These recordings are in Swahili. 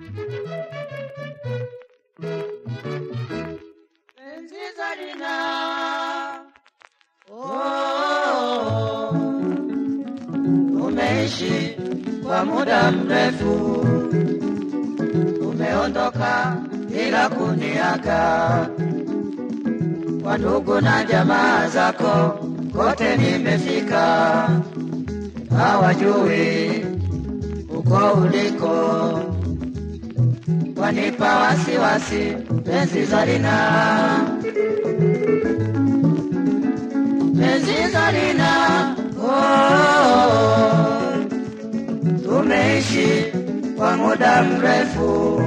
Penzi Zarina, oh, umeishi kwa muda mrefu, umeondoka bila kuniaga. Kwa ndugu na jamaa zako kote nimefika, hawajui uko uliko wanipa wasiwasi penzi Zarina, penzi Zarina, oh, tumeishi kwa muda mrefu,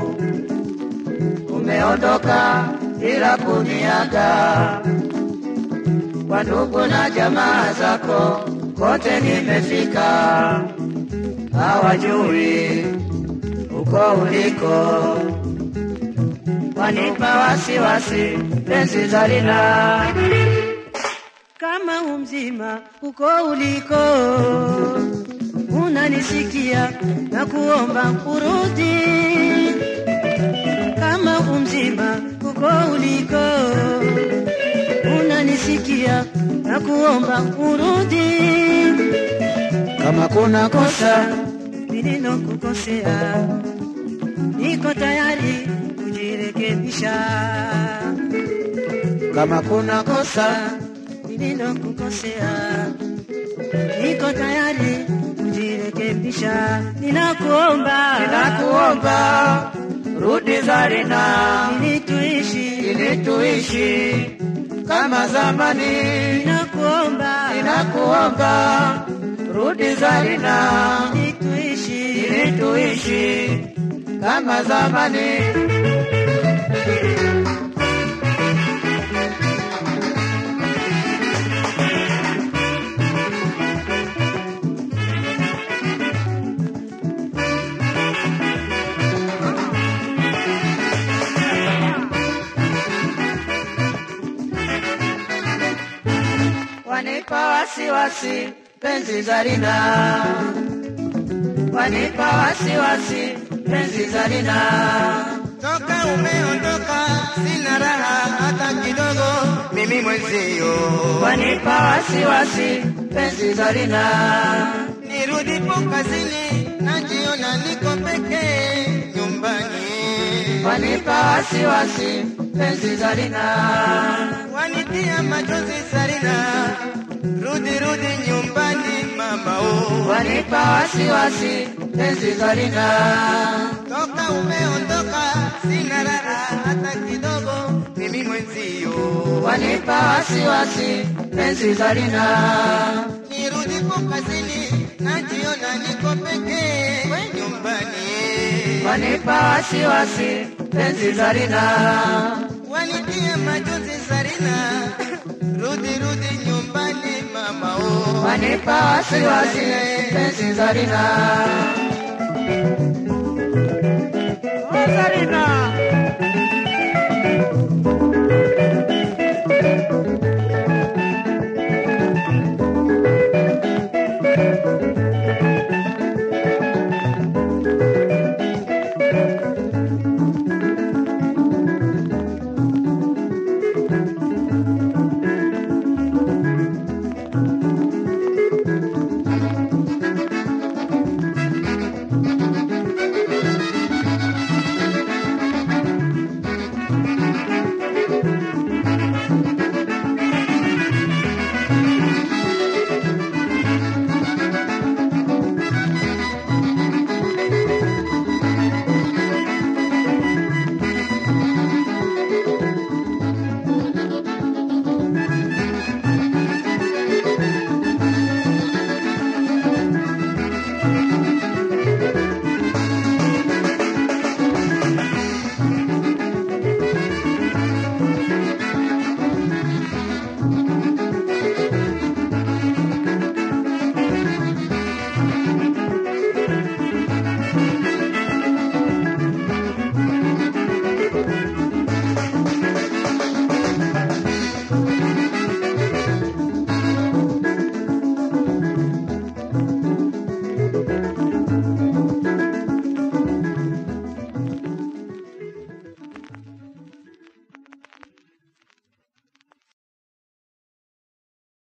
umeondoka bila kuniaga. Kwa ndugu na jamaa zako kote nimefika, hawajui uko uliko, wanipa wasiwasi penzi Zarina, kama umzima uko uliko, unanisikia na kuomba urudi, kama umzima uko uliko, unanisikia na kuomba urudi, kama kuna kosa nililokukosea niko tayari kujirekebisha. Kama kuna kosa nililokukosea, niko tayari kujirekebisha. Ninakuomba, ninakuomba rudi Zarina, ili tuishi, ili tuishi kama zamani. Ninakuomba, ninakuomba rudi Zarina, ili tuishi, ili tuishi kama zamani. wanipa wasiwasi penzi Zarina, wanipa wasiwasi penzi Zarina, Toka umeondoka sina raha hata kidogo, mimi mwenzio. wanipa wasiwasi penzi Zarina, Nirudipo kazini najiona niko pekee nyumbani, wanipa wasiwasi penzi Zarina, wanitia machozi Zarina, rudi rudi nyumbani mama oh. wanipa wasiwasi penzi Zarina, Toka umeondoka sina raha hata kidogo, mimi mwenzio. wanipa wasiwasi penzi Zarina, Nirudipo kazini najiona niko pekee nyumbani, wanipa wasiwasi penzi Zarina. wanitia machozi Zarina, rudi rudi nyumbani mama oh. wanipa wasiwasi penzi Zarina. Oh, Zarina.